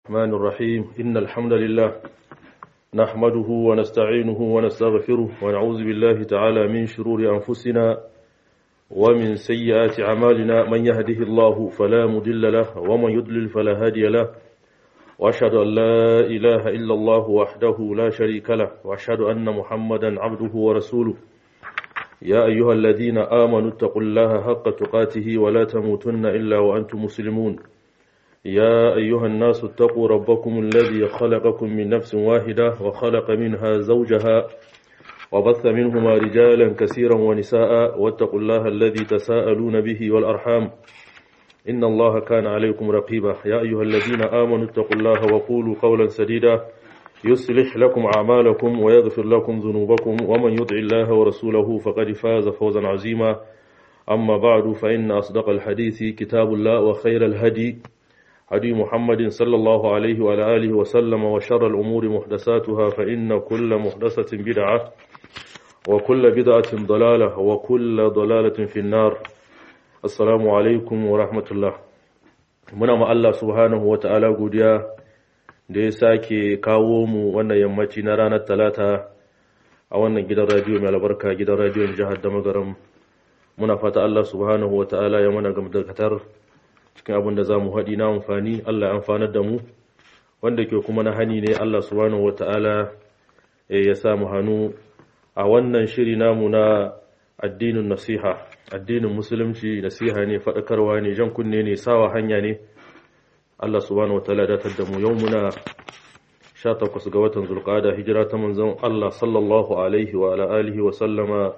الرحمن الرحيم إن الحمد لله نحمده ونستعينه ونستغفره ونعوذ بالله تعالى من شرور أنفسنا ومن سيئات أعمالنا من يهده الله فلا مضل له ومن يضلل فلا هادي له وأشهد أن لا إله إلا الله وحده لا شريك له وأشهد أن محمدا عبده ورسوله يا أيها الذين آمنوا اتقوا الله حق تقاته ولا تموتن إلا وأنتم مسلمون يا أيها الناس اتقوا ربكم الذي خلقكم من نفس واحدة وخلق منها زوجها وبث منهما رجالا كثيرا ونساء واتقوا الله الذي تساءلون به والأرحام إن الله كان عليكم رقيبا يا أيها الذين آمنوا اتقوا الله وقولوا قولا سديدا يصلح لكم أعمالكم ويغفر لكم ذنوبكم ومن يطع الله ورسوله فقد فاز فوزا عظيما أما بعد فإن أصدق الحديث كتاب الله وخير الهدي هدي محمد صلى الله عليه وعلى آله وسلم وشر الأمور محدثاتها فإن كل محدثة بدعة وكل بدعة ضلالة وكل ضلالة في النار السلام عليكم ورحمة الله muna ma Allah subhanahu wa ta'ala godiya da ya sake kawo mu wannan yammaci na ranar talata a wannan gidan radiyo mai albarka gidan radiyon jihar da magaram muna fata Allah subhanahu wa ta'ala ya mana gamdakatar cikin abin da za mu haɗi na amfani Allah ya amfanar da mu wanda ke kuma na hani ne Allah subhanahu wa ta'ala ya samu hannu a wannan shiri namu na addinin nasiha addinin musulunci nasiha ne faɗakarwa ne jan kunne ne sawa hanya ne Allah subhanahu wa ta'ala datar da mu yau muna 18 ga watan zulqa'ada hijira ta manzon Allah sallallahu alaihi wa ala alihi wa sallama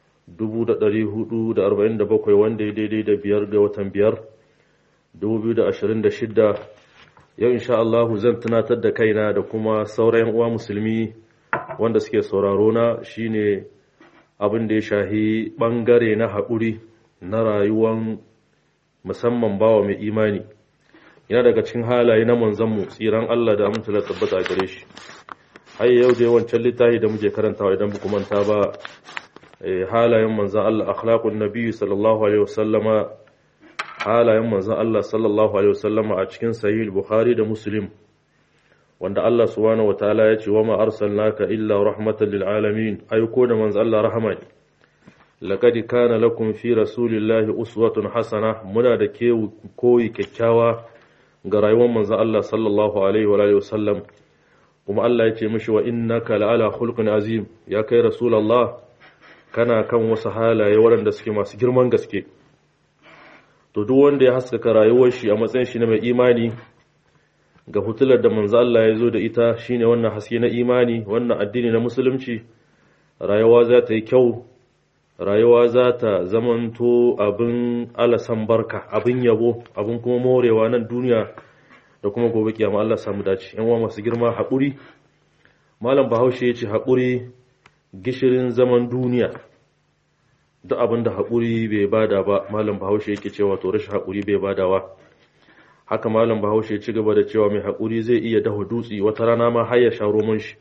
1447 wanda ya daidai da biyar ga watan biyar 2026 yau insha Allah zan tunatar da kaina da kuma sauran uwa musulmi wanda suke sauraro na shine abin da ya shahi bangare na haƙuri na rayuwan musamman bawa mai imani yana daga cikin halaye na manzanmu tsiran Allah da amince da tabbata a gare shi har yau da yawancin littafi da muke karantawa idan buku manta ba halayen manzan Allah akhlaqun nabi sallallahu alaihi wasallama halayen manzan Allah sallallahu alaihi wasallama a cikin sahih bukhari da muslim wanda Allah subhanahu wataala ya ce wa ma arsalnaka illa rahmatan lil alamin aiko da manzan Allah rahama ne laqad kana lakum fi rasulillahi uswatun hasana muna da ke koyi kyakkyawa ga rayuwar manzan Allah sallallahu alaihi wa alihi wasallam kuma Allah ya ce mishi wa innaka la'ala khulqin azim ya kai rasulullah kana kan wasu halaye waɗanda suke masu girman gaske to duk wanda ya haskaka rayuwar shi a matsayin shi na mai imani ga hutular da manzo Allah ya zo da ita shine wannan haske na imani wannan addini na musulunci rayuwa za ta yi kyau rayuwa za ta zamanto abin alasan barka abin yabo abin kuma morewa nan duniya da kuma gobe kiyama Allah samu dace yan uwa masu girma haƙuri malam bahaushe ya ce haƙuri gishirin zaman duniya duk abin da haƙuri bai bada ba malam bahaushe yake cewa to rashin haƙuri bai badawa haka malam bahaushe ci gaba da cewa mai haƙuri zai iya dafa dutse wata rana ma har ya sha roman shi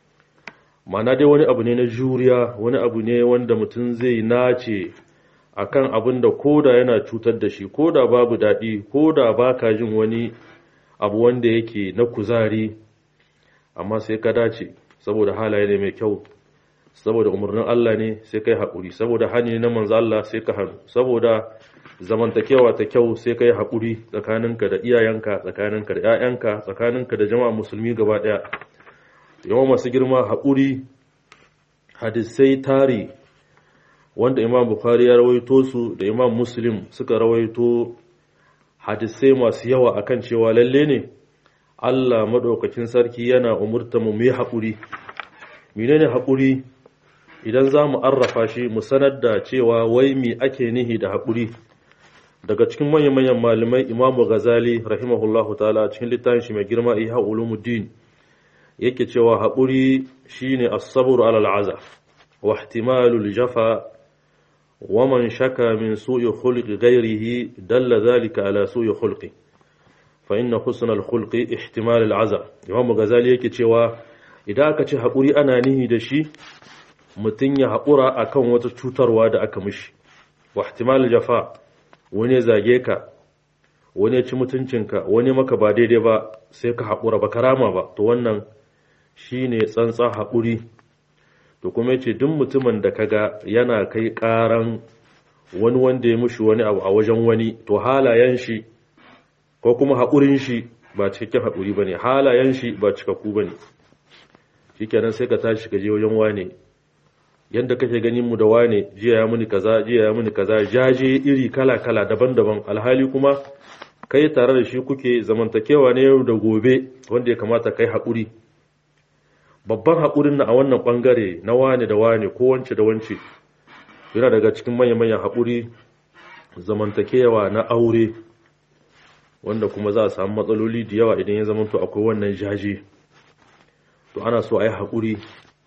mana dai wani abu ne na juriya wani abu ne wanda mutum zai nace akan abin da koda yana cutar da shi koda babu daɗi koda baka jin wani abu wanda yake na kuzari amma sai ka dace saboda halaye ne mai kyau saboda umarnin Allah ne sai kai haƙuri saboda hani na manzo Allah sai ka hannu saboda zamantakewa ta kyau sai kai haƙuri tsakaninka da iyayenka tsakaninka da ƴaƴanka tsakaninka da jama'a musulmi gaba ɗaya yawa masu girma haƙuri hadisai tari wanda imam bukhari ya rawaito su da imam muslim suka rawaito hadisai masu yawa akan cewa lalle ne Allah madaukakin sarki yana umurta mu yi haƙuri menene haƙuri idan za mu arrafa shi mu sanar da cewa wai mi ake nihi da haƙuri daga cikin manyan-manyan malamai imamu ghazali rahimahullahu ta'ala cikin littafin shi mai girma ihya ulumuddin yake cewa haƙuri shine as-sabr ala al-azab wa ihtimalu al-jafa wa man shaka min su'i khulqi ghayrihi dalla dhalika ala su'i khulqi fa inna husna al-khulqi ihtimal al-azab imamu ghazali yake cewa idan aka ce haƙuri ana nihi da shi mutum ya haƙura a kan wata cutarwa da aka mishi wa ihtimal jafa wani zage ka wani ya ci mutuncinka wani maka ba daidai ba sai ka haƙura ba karama ba to wannan shine tsantsa haƙuri to kuma yace duk mutumin da kaga yana kai ƙaran wani wanda ya mushi wani abu a wajen wani to halayen shi ko kuma haƙurin shi ba cikakken haƙuri bane halayen shi ba cikakku bane shikenan sai ka tashi ka je wajen wane yanda kake ganin mu da wane jiya ya muni kaza jiya ya muni kaza jaje iri kala kala daban-daban alhali kuma kai tare da shi kuke zamantakewa ne yau da gobe wanda ya kamata kai haƙuri babban haƙurin na a wannan ɓangare na wane da wane ko wance da wance yana daga cikin manya-manyan haƙuri zamantakewa na aure wanda kuma za a samu matsaloli da yawa idan ya zamanto akwai wannan jaje to ana so a yi haƙuri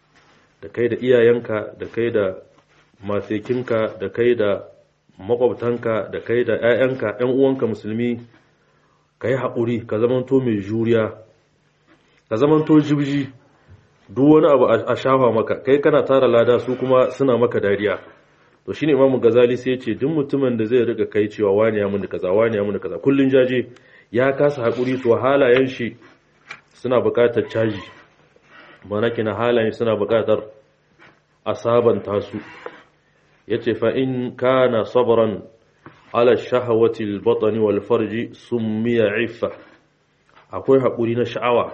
da kai da iyayenka da kai da matekinka da kai da makwabtanka da kai da 'ya'yanka 'yan uwanka musulmi ka yi haƙuri ka zamanto mai juriya ka zamanto jibji duk wani abu a shafa maka kai kana tara lada su kuma suna maka dariya to shine imamu gazali sai ce duk mutumin da zai riga kai cewa wani ya muni kaza wani ya muni kaza kullun jaje ya kasa haƙuri to halayen shi suna buƙatar caji mana kina halayen suna buƙatar a sabanta su yace fa in kana sabran ala shahawati al-batn wal farji summiya iffa akwai haƙuri na sha'awa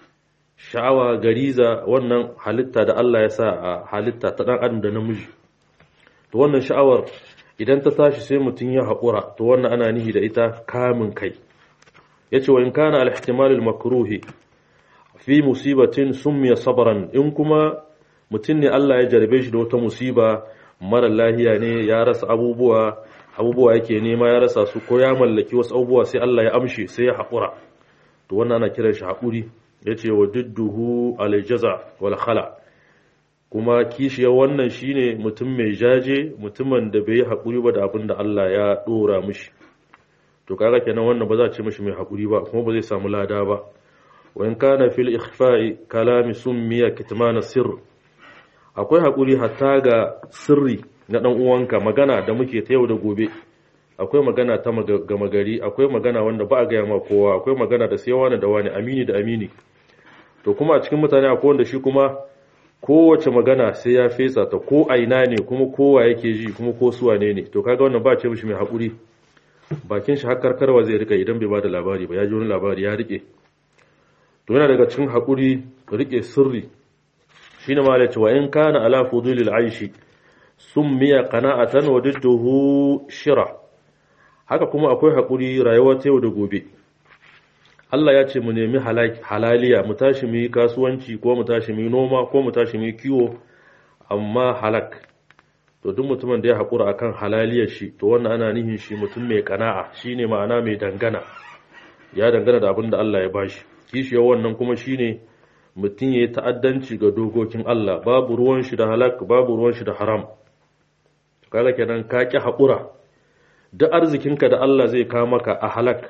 sha'awa gariza wannan halitta da Allah ya sa a halitta ta dan adam da namiji to wannan sha'awar idan ta tashi sai mutun ya haƙura to wannan ana nihi da ita kamin kai yace wa in kana al-ihtimal al-makruhi fi musibatin summiya sabran in kuma mutun ne Allah ya jarbe shi da wata musiba mara lahiya ne ya rasa abubuwa abubuwa yake nema ya rasa su ko ya mallaki wasu abubuwa sai Allah ya amshe sai ya haƙura to wannan ana kiran shi haƙuri yace wa didduhu aljaza wal khala kuma kishiyar wannan shine mutum mai jaje mutumin da bai haƙuri ba da abin da Allah ya dora mishi to kaga kenan wannan ba za a ce mishi mai haƙuri ba kuma ba zai samu lada ba wa in kana fil ikhfa'i kalami summiya kitmana sirr akwai haƙuri hatta ga sirri na ɗan uwanka magana da muke ta yau da gobe akwai magana ta gama gari akwai magana wanda ba a gaya ma kowa akwai magana da sai wani da wani amini da amini to kuma a cikin mutane akwai wanda shi kuma kowace magana sai ya fesa ta ko aina ne kuma kowa yake ji kuma ko suwa ne ne to kaga wannan ba ce mishi mai haƙuri bakin shi har karkarwa zai rika idan bai ba da labari ba ya ji wani labari ya rike to yana daga cikin haƙuri rike sirri shine ma da cewa in kana ala fudulil aishi summiya qana'atan wa didduhu shira haka kuma akwai hakuri rayuwa ta yau da gobe Allah ya ce mu nemi halaliya mu tashi mu yi kasuwanci ko mu tashi mu yi noma ko mu tashi mu yi kiwo amma halak to duk mutumin da ya hakura akan halaliyar shi to wannan ana nihin shi mutum mai kana'a shine ma'ana mai dangana ya dangana da abin da Allah ya bashi kishiyar wannan kuma shine mutum ya yi ta'addanci ga dokokin Allah babu ruwan shi da halak babu ruwan shi da haram kaga kenan ka ki haƙura duk arzikinka da Allah zai kawo maka a halak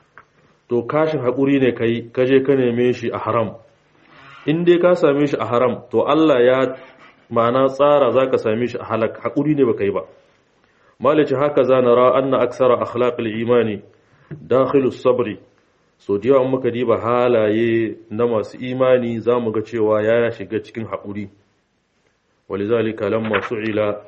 to kashin haƙuri ne kai ka je ka neme shi a haram in dai ka same shi a haram to Allah ya ma'ana tsara za ka same shi a halak haƙuri ne ba kai ba malici haka za na ra anna aksara akhlaqil imani dakhilus sabri so da yawan muka diba halaye na masu imani za mu ga cewa ya shiga cikin haƙuri walizalika lamma su'ila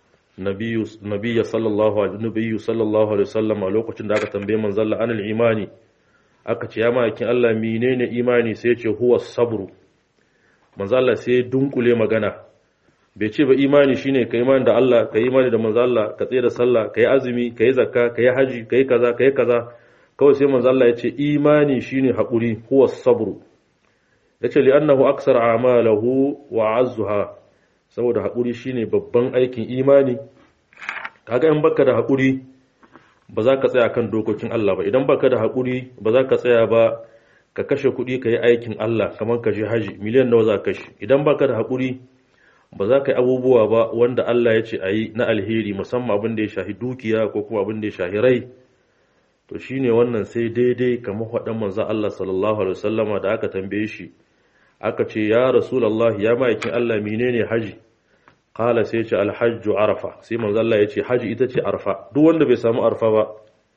nabiyyu sallallahu alaihi sallallahu alaihi wasallam a lokacin da aka tambaye manzon Allah anil imani aka ce ya makin Allah menene imani sai ya ce huwa sabru manzon Allah sai dunkule magana bai ce ba imani shine ka imani da Allah ka imani da manzon Allah ka tsaye da sallah ka yi azumi ka yi zakka ka yi haji ka yi kaza ka yi kaza kawai sai manzo Allah ya ce imani shine haƙuri huwa sabru yace li annahu aksar a'malahu wa azzuha saboda haƙuri shine babban aikin imani kaga in baka da haƙuri ba za ka tsaya kan dokokin Allah ba idan baka da haƙuri ba za ka tsaya ba ka kashe kuɗi ka yi aikin Allah kamar ka je haji miliyan nawa za ka kashe idan baka da haƙuri ba za ka yi abubuwa ba wanda Allah ya ce a yi na alheri musamman abin da ya shahi dukiya ko kuma abin da ya shahi rai to shine wannan sai daidai kamar faɗan manzon Allah sallallahu alaihi wasallama da aka tambaye shi aka ce ya rasulullah ya ma'aikin Allah menene haji qala sai ce alhajju arafa sai manzon Allah ya ce haji ita ce arfa duk wanda bai samu arfa ba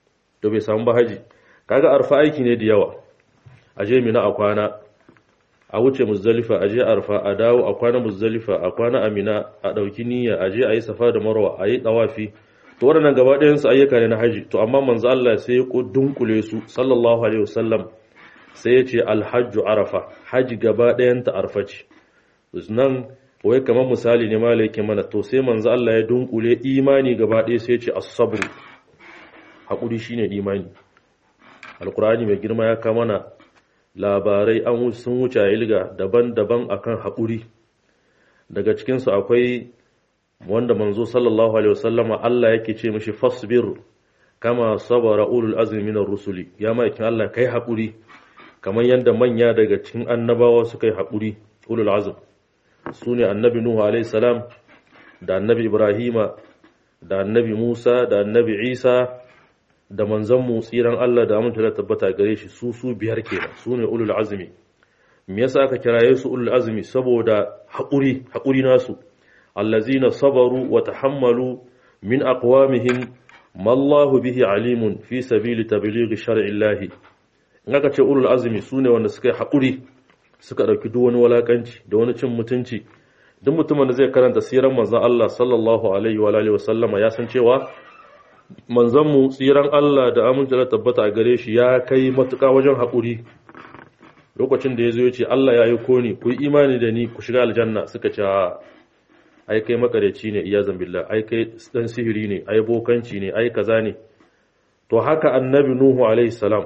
da bai samu ba haji kaga arfa aiki ne da yawa a je mina a kwana a wuce muzdalifa a je arfa a dawo a kwana muzdalifa a kwana amina a ɗauki niyya a je a yi safa da marwa a yi ɗawafi to waɗannan gaba ɗayan su ayyuka ne na haji to amma manzo Allah sai ya dunkule su sallallahu alaihi wasallam sai ya ce alhajju arafa haji gaba ɗayan ta arfa ce nan wai kamar misali ne malai yake mana to sai manzo Allah ya dunkule imani gaba ɗaya sai ya ce as-sabr hakuri shine imani alqur'ani mai girma ya kama mana labarai an sun wuce ilga daban-daban akan hakuri daga cikin su akwai wanda manzo sallallahu alaihi wasallama Allah yake ce mishi fasbir kama sabara ulul azmi minar rusuli ya maikin Allah kai hakuri kamar yanda manya daga cikin annabawa suka yi hakuri ulul azm sune annabi nuhu alaihi salam da annabi ibrahima da annabi musa da annabi isa da manzon mu tsiran Allah da aminta da tabbata gare shi su su biyar kenan sune ulul azmi me yasa aka kiraye su ulul azmi saboda hakuri hakuri nasu allazina sabaru wa tahammalu min aqwamihim ma Allahu bihi alimun fi sabili tablighi shar'i Allah in aka ce ulul azmi sune wanda suka yi hakuri suka dauki duk wani walakanci da wani cin mutunci duk mutumin da zai karanta siran manzon Allah sallallahu alaihi wa alihi wasallama ya san cewa manzon mu tsiran Allah da aminci da tabbata a gare shi ya kai matuƙa wajen hakuri lokacin da ya zo ya ce Allah ya yi koni ku yi imani da ni ku shiga aljanna suka ce ai kai makareci ne iya zambilla ai kai dan sihiri ne ai bokanci ne ai kaza ne to haka annabi nuhu alaihi salam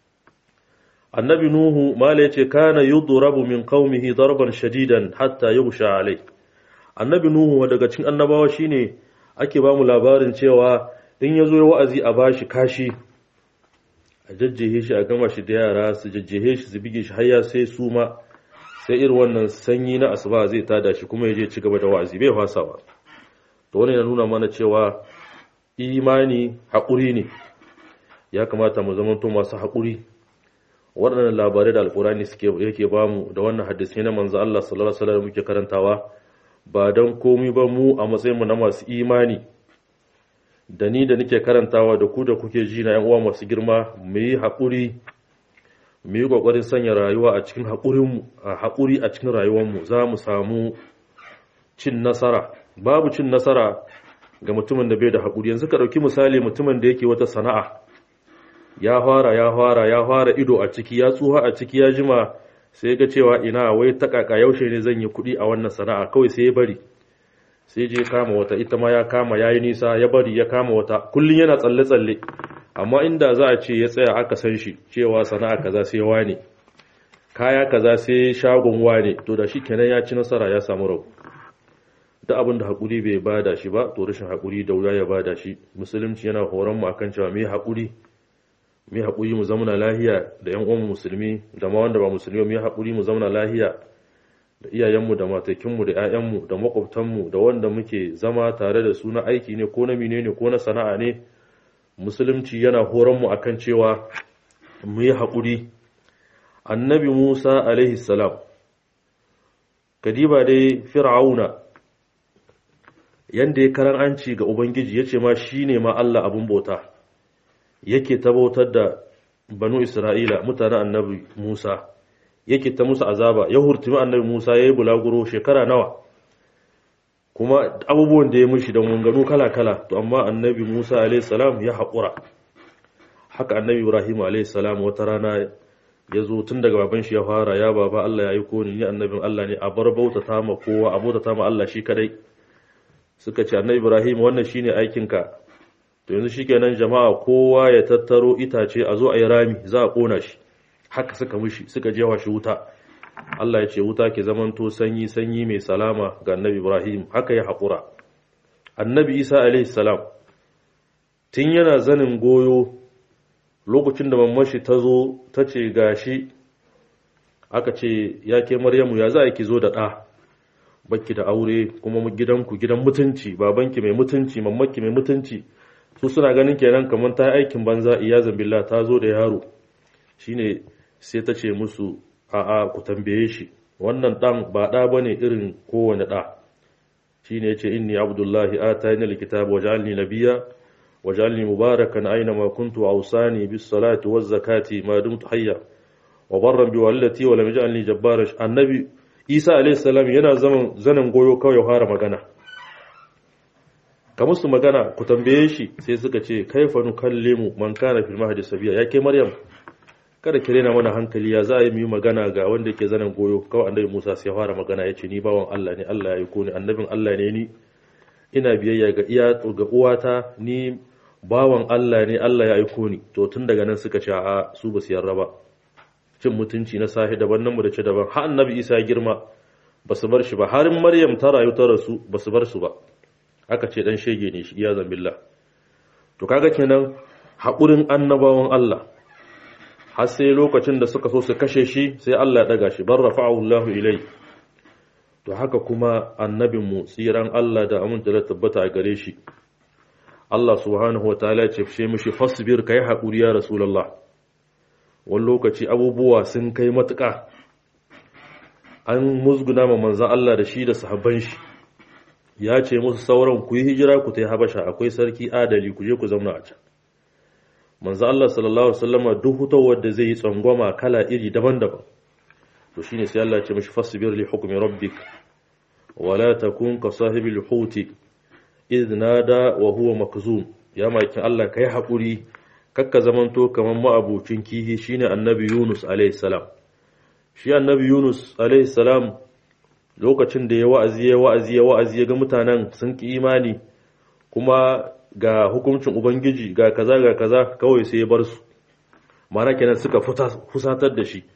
annabi nuhu mala yace kana yudrabu min qaumihi darban shadidan hatta yughsha alai annabi nuhu daga cikin annabawa shine ake ba mu labarin cewa in yazo ya wa'azi a bashi kashi a jajjehe shi a gama shi da yara su jajjehe shi su bige shi har ya sai su ma sai irin wannan sanyi na asuba zai tada shi kuma ya je ci gaba da wa'azi bai fasa ba to wannan ya nuna mana cewa imani haƙuri ne ya kamata mu zama to masu haƙuri waɗannan labarai da alƙurani suke yake bamu da wannan hadisi na manzo Allah sallallahu alaihi wasallam muke karantawa ba dan komai ba mu a matsayin mu na masu imani da ni da nake karantawa da ku da kuke ji na yan uwa masu girma mu yi haƙuri mu yi ƙoƙarin sanya rayuwa a cikin haƙuri a cikin rayuwarmu za mu samu cin nasara babu cin nasara ga mutumin da bai da haƙuri yanzu ka ɗauki misali mutumin da yake wata sana'a ya fara ya fara ya fara ido a ciki ya tsuha a ciki ya jima sai ga cewa ina wai ta kaka yaushe ne zan yi kuɗi a wannan sana'a kawai sai ya bari sai je kama wata ita ma ya kama ya yi nisa ya bari ya kama wata kullum yana tsalle-tsalle amma inda za a ce ya tsaya aka san shi cewa sana'a kaza sai wane kaya kaza sai shagon wane to da shi kenan ya ci nasara ya samu rabu da abin da haƙuri bai bada shi ba to rashin haƙuri da wuya ya bada shi musulunci yana horon mu akan cewa mai haƙuri mai haƙuri mu zamana lahiya da ƴan uwan musulmi da ma wanda ba musulmi mai haƙuri mu zamana lahiya da iyayenmu da matakinmu da ƴaƴanmu da makwabtanmu da wanda muke zama tare da su na aiki ne ko na menene ko na sana'a ne musulunci yana horon mu akan cewa mu yi haƙuri annabi musa alaihi salam kadiba dai fir'auna yanda ya karan anci ga ubangiji ya ce ma shi ne ma allah abin bauta yake ta bautar da banu isra'ila mutanen annabi musa yake ta musu azaba ya hurtumi annabi musa ya yi bulaguro shekara nawa kuma abubuwan da ya mushi da munganu kala-kala to amma annabi musa alaihissalam ya haƙura haka annabi ibrahim alaihissalam wata rana ya zo tun daga baban shi ya fara ya baba allah ya yi koni ni annabin allah ne a bar bauta ta ma kowa a bauta ta ma allah shi kadai suka ce annabi ibrahim wannan shine aikinka to yanzu shikenan jama'a kowa ya tattaro itace a zo a yi rami za a kona shi haka suka mushi suka jewa shi wuta Allah ya ce wuta ke zamanto sanyi sanyi mai salama ga annabi Ibrahim haka ya haƙura annabi Isa alaihi salam tun yana zanin goyo lokacin da mamashi ta zo ta ce gashi aka ce ya ke Maryamu ya za ki zo da ɗa bakki da aure kuma gidanku gidan mutunci babanki mai mutunci mamaki mai mutunci su suna ganin kenan kamar ta aikin banza iyazan billah ta zo da yaro shine sai ta ce musu a'a ku tambaye shi wannan dan ba da bane irin kowane da shine yace inni abdullahi atani alkitaba waj'alni nabiyya waj'alni mubarakan aina ma kuntu awsani bis salati waz zakati ma dumtu hayya wa barran bi walidati wa lam yaj'alni jabbara annabi Isa alayhi salam yana zaman zanan goyo kawai fara magana ka musu magana ku tambaye shi sai suka ce kaifa nukallimu man kana fil mahdi sabiya yake maryam kada ki rena mana hankali ya za a yi mu magana ga wanda yake zanen goyo kawai annabi Musa sai fara magana yace ni bawan Allah ne Allah ya yi ni annabin Allah ne ni ina biyayya ga iya ga uwata ni bawan Allah ne Allah ya aiko ni to tun daga nan suka ce a su ba su yarda ba cin mutunci na sahi daban nan mu da ce daban har annabi Isa ya girma ba su bar shi ba har Maryam ta rayu ta rasu ba su bar su ba aka ce dan shege ne shi iya zambillah to kaga kenan haƙurin annabawan Allah har sai lokacin da suka so su kashe shi sai Allah ya daga shi bar rafa'ahu Allah ilai to haka kuma annabin mu tsiran Allah da aminta da tabbata a gare shi Allah subhanahu wataala ya ce mishi fasbir kai haƙuri ya rasulullah wani lokaci abubuwa sun kai matuƙa an musguna ma manzan Allah da shi da sahabban shi ya ce musu sauran ku yi hijira ku ta yi habasha akwai sarki adali ku je ku zauna a can manzo Allah sallallahu alaihi wasallam duk hutawar da zai yi tsangwama kala iri daban-daban to shine sai Allah ya ce mishi fasbir li hukmi rabbik wala takun ka sahibil huti idh nada wa huwa makzum ya maki Allah kai hakuri kakka zamanto kaman ma'abucin kihi shine annabi Yunus alaihi salam shi annabi Yunus alaihi salam lokacin da ya wa'azi ya wa'azi ya wa'azi ya ga mutanen sun ki imani kuma ga hukuncin ubangiji ga kaza ga kaza kawai sai ya bar su mana kenan suka fusatar da shi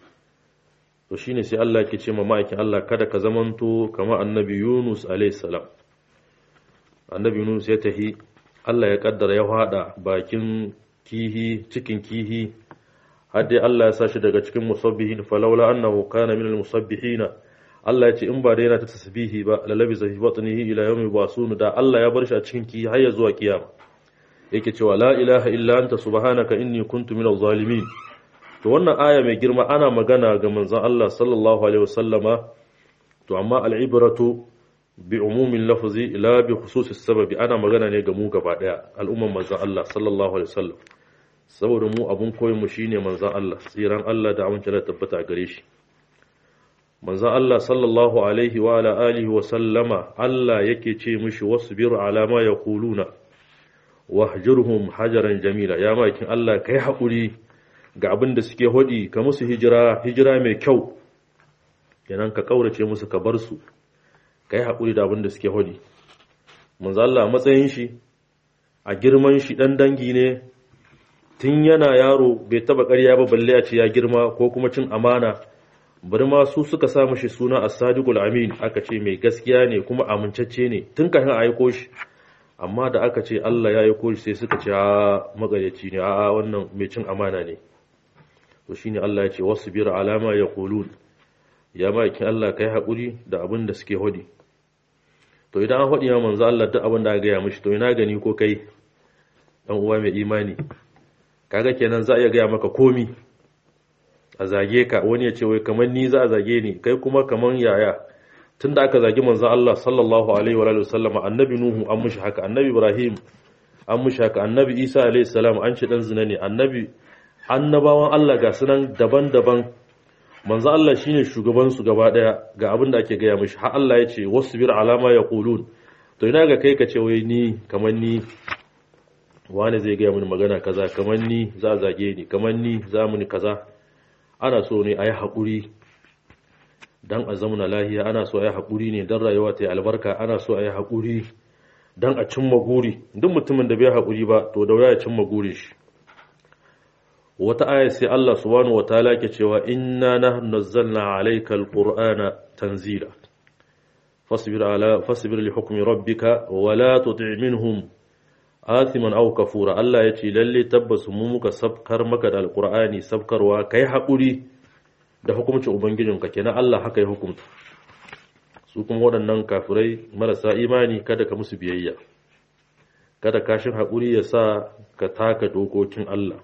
to shine sai Allah ke ce ma ma'aikin Allah kada ka zamanto kamar annabi Yunus alayhi salam annabi Yunus ya tahi Allah ya kaddara ya fada bakin kihi cikin kihi har dai Allah ya sa shi daga cikin musabbihin falawla annahu kana minal musabbihina Allah ya ce in ba da yana ta tasbihi ba lalabi zafi batnihi ila yawmi basunu da Allah ya bar shi a cikin ki har ya zuwa kiyama yake cewa la ilaha illa anta subhanaka inni kuntu minaz zalimin to wannan aya mai girma ana magana ga manzon Allah sallallahu alaihi wasallama to amma al'ibratu bi umumin lafzi la bi khususis sababi ana magana ne ga mu gaba daya al'umman manzon Allah sallallahu alaihi wasallam saboda mu abun koyon mu shine manzon Allah tsiran Allah da amince da tabbata gare shi manzan Allah sallallahu Alaihi wa alihi wa sallama Allah yake ce mishi wasu biyu alama ya kuluna wahjurhum hajaran jamila ya makin Allah kai haƙuri ga abin da suke hodi ka musu hijira hijira mai kyau kenan ka ƙaurace musu ka bar su kai haƙuri da abin da suke hodi manzan Allah matsayin shi a girman shi ɗan dangi ne tun yana yaro bai taba ƙarya ba balle a ce ya girma ko kuma cin amana bari ma su suka sa mashi suna as-sadiqul amin aka ce mai gaskiya ne kuma amincacce ne tun kafin a aiko shi amma da aka ce Allah ya aiko shi sai suka ce a magayaci ne a wannan mai cin amana ne to shine Allah ya ce wasbir alama yaqulun ya maki Allah kai hakuri da abin da suke hodi to idan an hodi ya manzo Allah duk abin da aka gaya mishi to ina gani ko kai dan uwa mai imani kaga kenan za a iya gaya maka komi a zage ka wani ya ce wai kamar ni za a zage ni kai kuma kamar yaya tunda aka zagi manzon Allah sallallahu alaihi wa alihi wasallama annabi nuhu an mushi haka annabi ibrahim an mushi haka annabi isa alaihi salam an ce dan zina ne annabi annabawan Allah ga sunan daban-daban manzon Allah shine shugaban su gaba daya ga abin da ake gaya mishi har Allah ya ce wasbir alama yaqulun to ina ga kai ka ce wai ni kamar ni wani zai gaya mini magana kaza kamar ni za a zage ni kamar ni za mu ni kaza ana so ne a yi haƙuri don a zamana lahiya ana so a yi haƙuri ne don rayuwa ta yi albarka ana so a yi haƙuri don a cimma guri duk mutumin da bai haƙuri ba to da ya cimma guri shi wata aya sai Allah subhanahu wataala ke cewa inna nahnu nazzalna alayka alqur'ana tanzila fasbir ala fasbir li hukmi rabbika wa la tuti' minhum athiman aw kafura Allah ya ce lalle tabbas mu muka sabkar maka da alqur'ani sabkarwa kai hakuri da hukuncin ubangijinka kenan Allah haka ya hukunta su kuma waɗannan kafirai marasa imani kada ka musu biyayya kada kashin hakuri ya sa ka taka dokokin Allah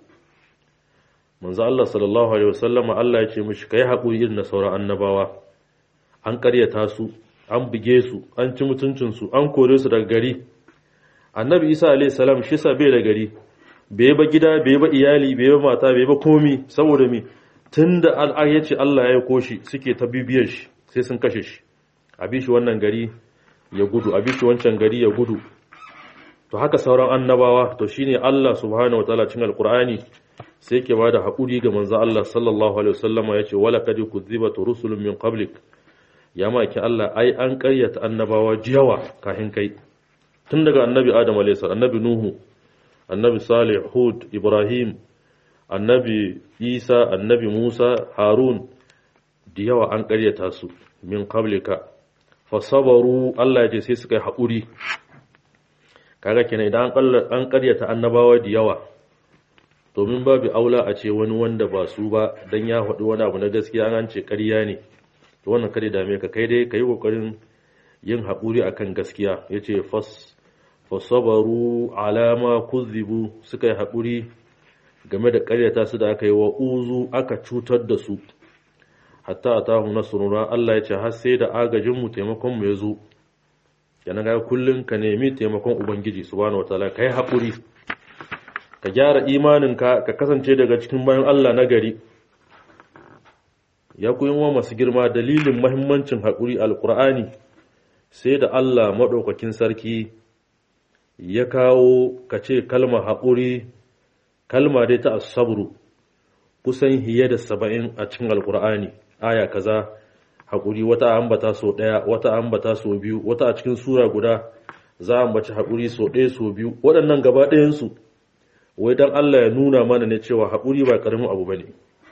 manzo Allah sallallahu alaihi wasallama Allah ya ce mishi kai hakuri irin na sauran annabawa an karyata su an buge su an ci mutuncin su an kore su daga gari annabi isa alayhi salam shi sa bai da gari bai ba gida bai ba iyali bai ba mata bai ba komi saboda mi tunda al'ar yace Allah ya aiko shi suke ta bibiyar shi sai sun kashe shi a bi shi wannan gari ya gudu a bi shi wancan gari ya gudu to haka sauran annabawa to shine Allah subhanahu wataala cikin alqur'ani sai yake bada hakuri ga manzo Allah sallallahu alaihi wasallama yace wala kad kuzibat rusulun min qablik ya maki Allah ai an ƙaryata annabawa jiyawa kafin kai tun daga annabi Adam alaihi salam annabi Nuhu annabi Salih Hud Ibrahim annabi Isa annabi Musa Harun da yawa an ƙaryata su min qablika fasabaru Allah ya ce sai suka yi haƙuri kaga kenan idan an ƙaryata annabawa da yawa domin babu aula a ce wani wanda ba su ba dan ya faɗi wani abu na gaskiya an ce ƙarya ne to wannan kare dame ka kai dai kai kokarin yin haƙuri akan gaskiya yace fas fasabaru alama kuzibu suka yi haƙuri game da ƙaryata su da aka yi wa uzu aka cutar da su hatta atahu nasruna Allah ya ce har sai da agajin mu taimakon mu ya zo yana ga kullun ka nemi taimakon ubangiji subhanahu wataala kai haƙuri ka gyara imaninka ka kasance daga cikin bayan Allah na gari ya kuyi wa masu girma dalilin mahimmancin haƙuri alƙur'ani sai da Allah maɗaukakin sarki ya kawo ka ce kalma haƙuri kalma dai ta asabru kusan hiye da saba'in a cikin alƙur'ani aya kaza haƙuri wata ambata so ɗaya wata ambata so biyu wata a cikin sura guda za a ambaci haƙuri so ɗaya so biyu waɗannan gaba ɗayansu wai don Allah ya nuna mana ne cewa haƙuri ba ƙaramin abu ba ne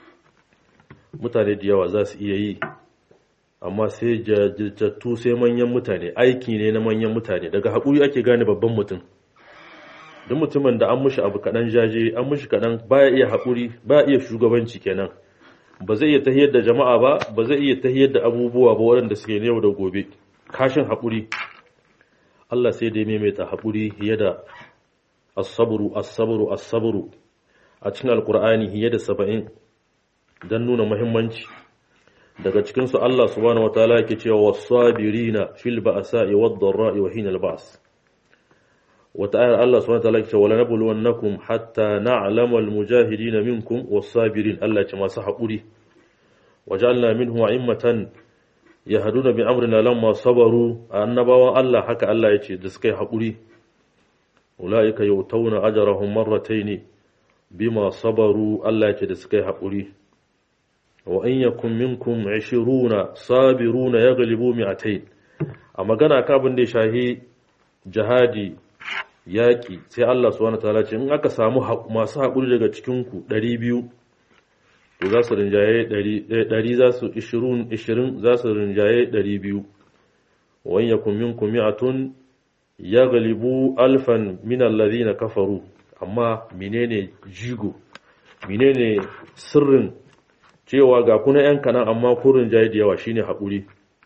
mutane da yawa za su iya yi amma sai jajjattu sai manyan mutane aiki ne na manyan mutane daga haƙuri ake gane babban mutum duk mutumin da an mushi abu kaɗan jaje an mushi kaɗan baya iya haƙuri baya iya shugabanci kenan ba zai iya tahiyar da jama'a ba ba zai iya tahiyar da abubuwa ba waɗanda suke yau da gobe kashin haƙuri Allah sai dai maimaita haƙuri fiye da as-sabru as-sabru as-sabru a cikin alqur'ani fiye da 70 dan nuna muhimmanci daga cikin su Allah subhanahu wataala yake cewa was-sabirina fil ba'sa'i wad-dharra'i wa hina al-ba's wata ayar Allah subhanahu wataala yake cewa wala nabluwannakum hatta na'lama al-mujahidin minkum was-sabirin Allah ya ce masu haƙuri waja'alna minhum a'immatan yahduna bi amrina lamma sabaru annabawan Allah haka Allah ya ce da suka yi haƙuri ulaika yautawna ajrahum marratayn bima sabaru Allah ya ce da suka yi haƙuri wa in yakum minkum 20 sabiruna yaghlibu mi'atayn a magana ka abin da ya shahi jihadi yaƙi sai Allah subhanahu wataala ce in aka samu masu haƙuri daga cikin ku 200 to za su rinjaye 100 za su 20 20 za su rinjaye 200 wa in yakum minkum mi'atun yaghlibu alfan min alladhina kafaru amma menene jigo menene sirrin cewa ga kuna yan kanan amma kurin jayi da yawa shine haƙuri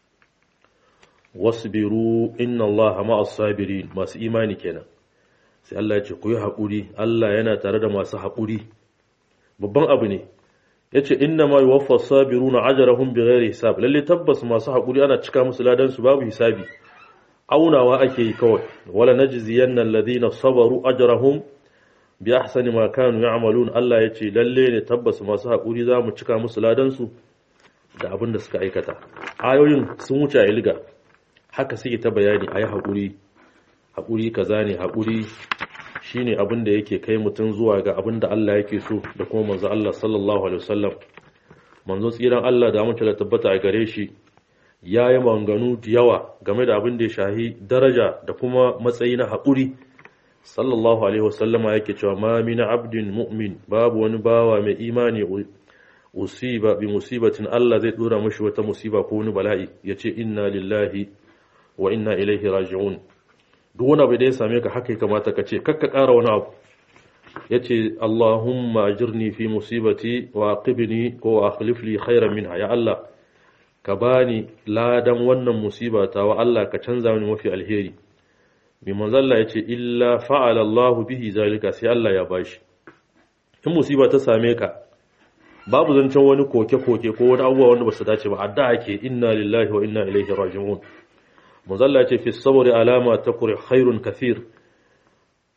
wasbiru inna allaha ma'as sabirin masu imani kenan sai Allah ya ce ku yi haƙuri Allah yana tare da masu haƙuri babban abu ne yace inna ma yuwaffa sabiruna ajrahum bighairi hisab lalle tabbas masu haƙuri ana cika musu ladan su babu hisabi aunawa ake yi kawai wala najziyanna alladhina sabaru ajrahum bi ahsani ma kanu ya'malun Allah yace lalle ne tabbas masu haƙuri za mu cika musu ladan su da abin da suka aikata ayoyin sun wuce a ilga haka suke ta bayani ayi haƙuri haƙuri kaza ne haƙuri shine abin da yake kai mutum zuwa ga abin da Allah yake so da kuma manzo Allah sallallahu alaihi wasallam manzo tsiran Allah da mutunta da tabbata a gare shi yayi manganu da yawa game da abin da ya shahi daraja da kuma matsayi na haƙuri sallallahu alaihi wasallama yake cewa ma min abdin mu'min babu wani bawa mai imani usiba bi musibatin Allah zai dora mashi wata musiba ko wani bala'i yace inna lillahi wa inna ilaihi raji'un duk wani abu da ya same ka haka ya kamata ka ce kakka ƙara wani abu ya ce Allahumma ajirni fi musibati wa aqibni ko wa akhlif li khairan minha ya Allah ka bani ladan wannan musiba ta wa Allah ka canza mini mafi alheri mai manzalla ya ce illa fa'ala Allah bihi zalika sai Allah ya bashi in musiba ta same ka babu zancen wani koke-koke ko wani abubuwa wanda ba su dace ba adda ake inna lillahi wa inna ilaihi raji'un manzalla ce fi sabri alama ta kuri khairun kathir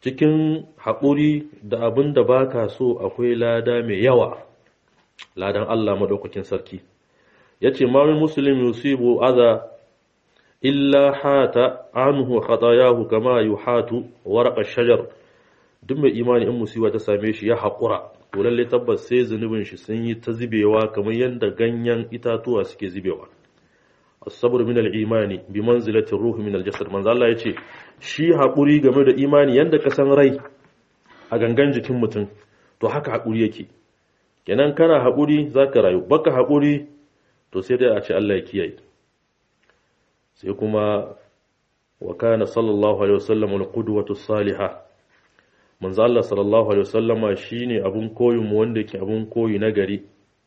cikin haƙuri da abin da baka so akwai lada mai yawa ladan Allah madaukakin sarki yace ma min muslim yusibu adha illa hata anhu khatayahu kama yuhatu warqa shajar duk mai imani in musiba ta same shi ya haƙura to lalle tabbas sai zunubin shi sun yi ta zubewa kamar yadda ganyen itatuwa suke zubewa as-sabr min al-imani bi manzilati ruhi min al-jasad manzo Allah yace shi haƙuri game da imani yanda ka san rai a gangan jikin mutum to haka haƙuri yake kenan kana haƙuri zaka rayu baka haƙuri to sai dai a ce Allah ya kiyaye sai kuma wa kana sallallahu alaihi wasallam al-qudwatu salihah manzo Allah sallallahu alaihi wasallama shine abun koyin mu wanda yake abun koyi na gari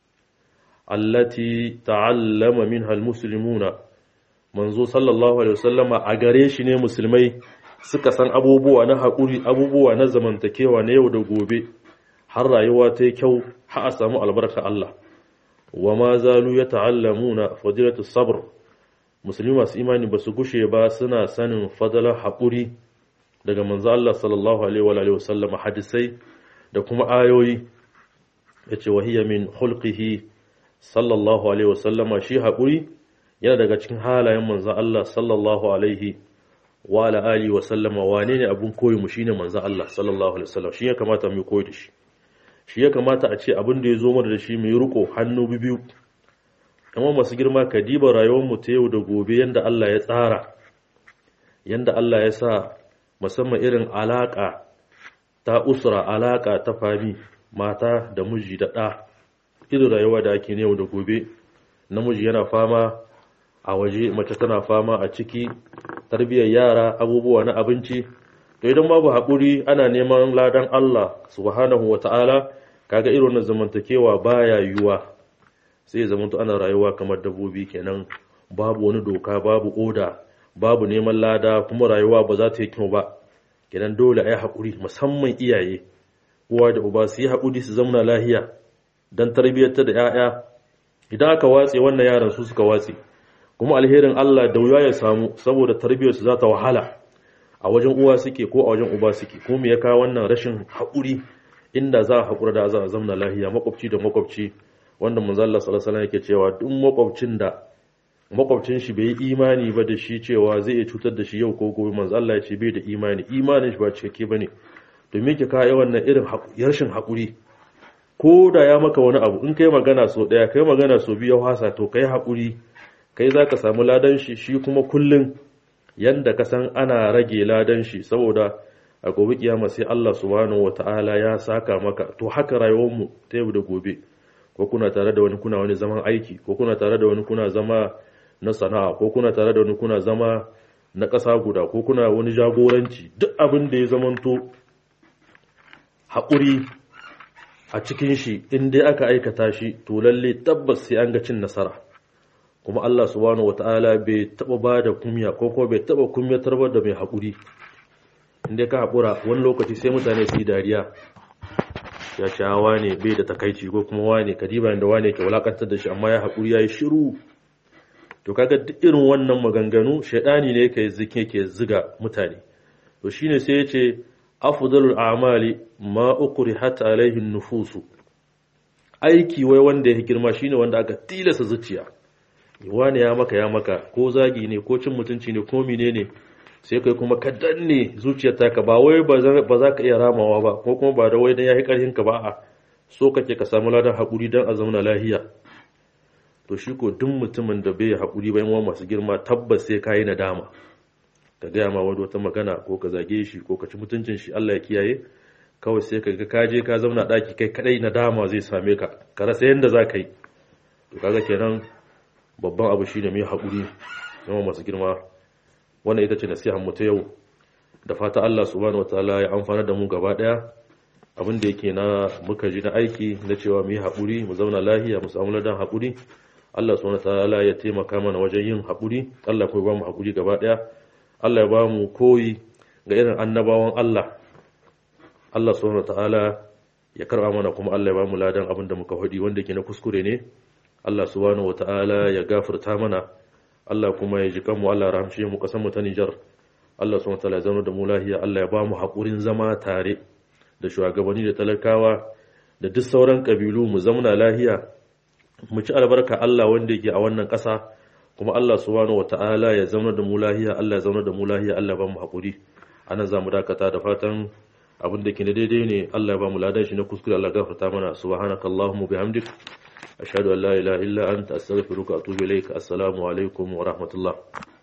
allati ta'allama minha almuslimuna manzo sallallahu alaihi wasallama a gare shi ne musulmai suka san abubuwa na haƙuri abubuwa na zamantakewa na yau da gobe har rayuwa ta yi kyau har a samu albarka Allah wa ma zalu ya ta'allamuna fadilatu sabr musulmi masu imani ba su gushe ba suna sanin fadalar haƙuri daga manzo Allah sallallahu alaihi wa alihi wasallam hadisai da kuma ayoyi yace wahiya min khulqihi sallallahu alaihi wasallama shi haƙuri yana daga cikin halayen manzo Allah sallallahu alaihi wa ala alihi wasallama wane ne abun koyi mu shine manzo Allah sallallahu alaihi wasallam shi ya kamata mu koyi da shi shi ya kamata a ce abin da ya zo mana da shi mu yi riko hannu biyu amma masu girma ka diba rayuwar mu ta yau da gobe yanda Allah ya tsara yanda Allah ya sa musamman irin alaƙa ta usra alaƙa ta fami mata da miji da ɗa irin rayuwa da ake yau da gobe namiji yana fama a waje mace tana fama a ciki tarbiyyar yara abubuwa na abinci to idan babu haƙuri ana neman ladan Allah subhanahu wata'ala kaga irin na zamantakewa baya yiwuwa sai zamanto ana rayuwa kamar dabbobi kenan babu wani doka babu oda babu neman lada kuma rayuwa ba za ta yi kyau ba kenan dole a yi haƙuri musamman iyaye uwa da uba su yi haƙuri su zamana lahiya don tarbiyyarta da 'ya'ya idan aka watse wannan yaran su suka watse kuma alherin Allah da wuya ya samu saboda tarbiyyarsu za ta wahala a wajen uwa suke ko a wajen uba suke ko me ya kawo wannan rashin haƙuri inda za a haƙura da za a zamana lahiya makwabci da makwabci wanda manzo Allah sallallahu alaihi yake cewa duk makwabcin da makwabcin shi bai yi imani ba da shi cewa zai iya cutar da shi yau ko gobe manzo Allah ya ce bai da imani imanin shi ba cikakke bane domin ki kawo wannan irin rashin haƙuri ko da ya maka wani abu in kai magana so daya kai magana so biyu hasa to kai haƙuri kai zaka samu ladan shi shi kuma kullun yanda ka san ana rage ladan shi saboda a gobe kiyama sai Allah subhanahu wataala ya saka maka to haka rayuwar mu ta yau da gobe ko kuna tare da wani kuna wani zaman aiki ko kuna tare da wani kuna zama na sana'a ko kuna tare da wani kuna zama na ƙasa guda ko kuna wani jagoranci duk abin da ya zamanto haƙuri a cikin shi in dai aka aikata shi to lalle tabbas sai an ga cin nasara kuma Allah subhanahu wata'ala bai taba ba da kumya ko kuma bai taba kumyatar ba da mai haƙuri in dai ka haƙura wani lokaci sai mutane su yi dariya ya ce wane bai da takaici ko kuma wane kadiba da wane ke wulakantar da shi amma ya haƙuri ya yi shiru to kaga duk irin wannan maganganu shaidani ne ke zike ke ziga mutane to shine sai ya ce afdalul a'mali ma ukrihat alaihi nufusu aiki wai wanda ya girma shine wanda aka tilasa zuciya wane ya maka ya maka ko zagi ne ko cin mutunci ne ko menene sai kai kuma ka danne zuciyar taka ba wai ba za ka iya ramawa ba ko kuma ba da wai dan yayi karhin ka ba a so kake ka samu ladan hakuri dan a zauna lahiya to shi ko duk mutumin da bai hakuri ba yan masu girma tabbas sai kai nadama ka gaya ma wani wata magana ko ka zage shi ko ka ci mutuncin shi Allah ya kiyaye kawai sai ka ga ka je ka zauna daki kai kadai nadama zai same ka ka rasa yanda za ka yi to kaga kenan babban abu shine mai hakuri yawan masu girma wannan ita ce nasihar mu ta yau da fata Allah subhanahu wataala ya amfana da mu gaba daya abin da yake na muka ji na aiki na cewa mu yi haƙuri mu zauna lahiya mu samu ladan haƙuri Allah subhanahu wataala ya taimaka mana wajen yin haƙuri Allah kuma ba mu haƙuri gaba daya Allah ya ba mu koyi ga irin annabawan Allah Allah subhanahu wataala ya karba mana kuma Allah ya ba mu ladan abin da muka faɗi wanda yake na kuskure ne Allah subhanahu wataala ya gafarta mana Allah kuma ya ji kanmu Allah rahamshe mu kasan mu ta Nijar Allah subhanahu wataala ya zama da mu lahiya Allah ya ba mu haƙurin zama tare da shugabanni da talakawa da duk sauran ƙabilu mu zamna lahiya mu ci albarka Allah wanda yake a wannan ƙasa kuma Allah subhanahu wataala ya zama da mu lahiya Allah ya zama da mu lahiya Allah ya ba mu haƙuri anan za mu dakata da fatan abin da ke na daidai ne Allah ya ba mu ladan shi na kuskure Allah gafarta mana subhanakallahumma bihamdik ashhadu an la ilaha illa anta astaghfiruka wa atubu ilaik assalamu alaikum wa rahmatullah